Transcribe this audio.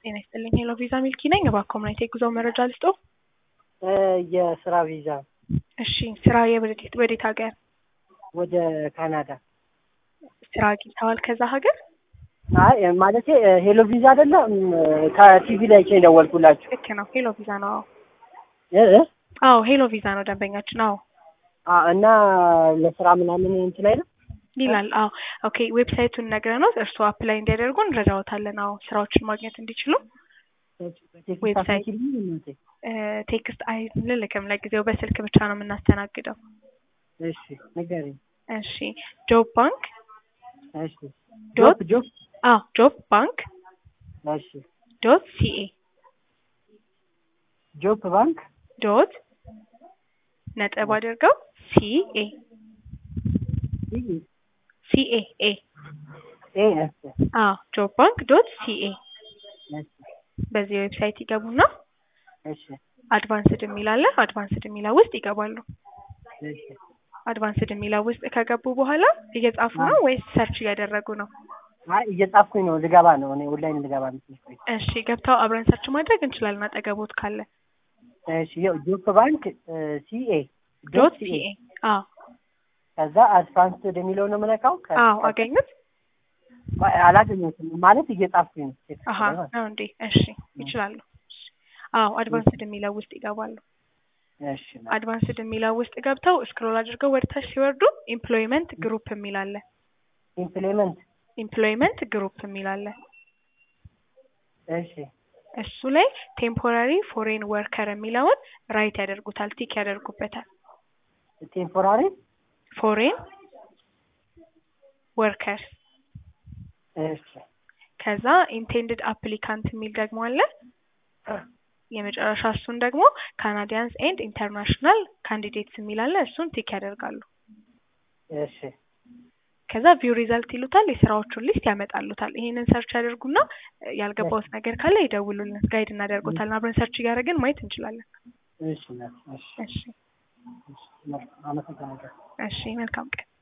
ጤና ይስጥልኝ ሄሎ ቪዛ ሚልኪ ነኝ። እባክዎ ምን አይነት የጉዞ መረጃ ልስጦ? የስራ ቪዛ እሺ ስራ የወዴት ወዴት ሀገር ወደ ካናዳ። ስራ አግኝተዋል ከዛ ሀገር? አይ ማለቴ ሄሎ ቪዛ አይደለም ከቲቪ ላይ ቼ ደወልኩላችሁ። ልክ ነው ሄሎ ቪዛ ነው። አዎ እ እ አዎ ሄሎ ቪዛ ነው ደንበኛችን። አዎ አ እና ለስራ ምናምን እንትን አይደል? ይላል። አዎ ኦኬ ዌብሳይቱን ነግረኖት እርስዎ አፕላይ እንዲያደርጉ እንረዳዎታለን። አዎ ስራዎችን ማግኘት እንዲችሉ ዌብሳይት ቴክስት አይልልክም ለጊዜው በስልክ ብቻ ነው የምናስተናግደው። እሺ ንገሪኝ። እሺ ጆብ ባንክ እሺ ዶት ጆብ ጆብ አዎ ጆብ ባንክ እሺ ዶት ሲኤ ጆብ ባንክ ዶት ነጥብ አድርገው ሲኤ ሲኤ ኤ ኤ ኤስ አዎ ጆብ ባንክ ዶት ሲኤ እሺ በዚህ ዌብሳይት ይገቡና እሺ አድቫንስድ የሚል አለ። አድቫንስድ የሚለው ውስጥ ይገባሉ። እሺ አድቫንስድ የሚለው ውስጥ ከገቡ በኋላ እየጻፉ ነው ወይስ ሰርች እያደረጉ ነው? አይ እየጻፍኩኝ ነው ልገባ ነው እኔ ኦንላይን ልገባ ነው ትንሽ ቆይ እሺ ገብተው አብረን ሰርች ማድረግ እንችላለን አጠገቦት ካለ እሺ ያው ጆብ ባንክ ሲኤ ዶት ሲኤ አዎ ከዛ አድቫንስድ የሚለው ነው የምነካው ከ- አዎ አገኙት? አይ፣ አላገኘሁትም ማለት እየጻፍኩኝ ነው ቴክስት አሀ ላይ ማለት ነው። ነው እንዴ? እሺ ይችላሉ። አዎ አድቫንስድ የሚለው ውስጥ ይገባሉ። እሺ አድቫንስድ የሚለው ውስጥ ገብተው ስክሮል አድርገው ወደ ታች ሲወርዱ ኢምፕሎይመንት ግሩፕ የሚል አለ። ኢምፕሊመንት ኢምፕሎይመንት ግሩፕ የሚል አለ። እሺ እሱ ላይ ቴምፖራሪ ፎሬን ወርከር የሚለውን ራይት ያደርጉታል፣ ቲክ ያደርጉበታል። ቴምፖራሪ ፎሬን ወርከር እሺ ከዛ ኢንቴንድድ አፕሊካንት የሚል ደግሞ አለ። የመጨረሻ እሱን ደግሞ ካናዲያንስ ኤንድ ኢንተርናሽናል ካንዲዴትስ የሚል አለ። እሱን ቲክ ያደርጋሉ። እሺ ከዛ ቪው ሪዛልት ይሉታል። የስራዎቹን ሊስት ያመጣሉታል። ይሄንን ሰርች ያደርጉና ያልገባውት ነገር ካለ ይደውሉልን፣ ጋይድ እናደርጎታል። አብረን ሰርች እያደረግን ማየት እንችላለን። እሺ እሺ እሺ እሺ አመሰግናለሁ። እሺ፣ መልካም ቀን።